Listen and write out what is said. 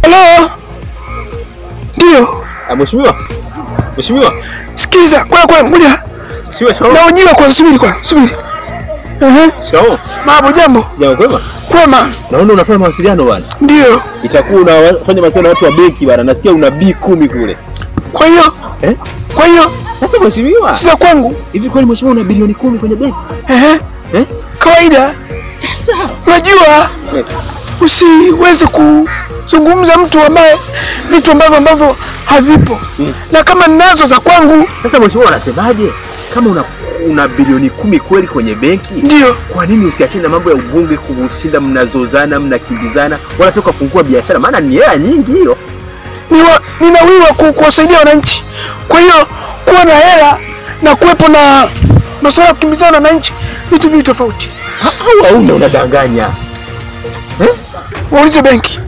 Halo, ndio. Ah, mheshimiwa. Mheshimiwa. Sikiliza, kwa kwa ngoja Mheshimiwa, shikamoo. naojiwa kwa, subiri kwa, subiri. Ehe, Shikamoo. mambo jambo, Jambo kwema? kwema. Naona unafanya mawasiliano bwana. Ndio, Itakuwa unafanya mawasiliano na watu wa benki bwana. Nasikia una B kumi kule. kwa hiyo Eh? kwa hiyo Sasa mheshimiwa, sasa kwangu, hivi kweli mheshimiwa una bilioni kumi kwenye benki? ehe, Eh? kawaida. Sasa. Unajua Eh. usiweze kuzungumza mtu ambaye vitu ambavyo ambavyo havipo Mm. na kama ninazo za kwangu, Sasa mheshimiwa unasemaje? Kama una una bilioni kumi kweli kwenye benki, ndio kwa nini usiachane na mambo ya ubunge kushinda mnazozana mnakimbizana, wala toka fungua biashara, maana ni hela nyingi hiyo. niwa, ninawiwa ku, kuwasaidia wananchi. Kwa hiyo kuwa na hela na kuwepo na masuala ya kukimbizana na wananchi vitu viwili tofauti. Ha- Au hauna unadanganya? Waulize benki.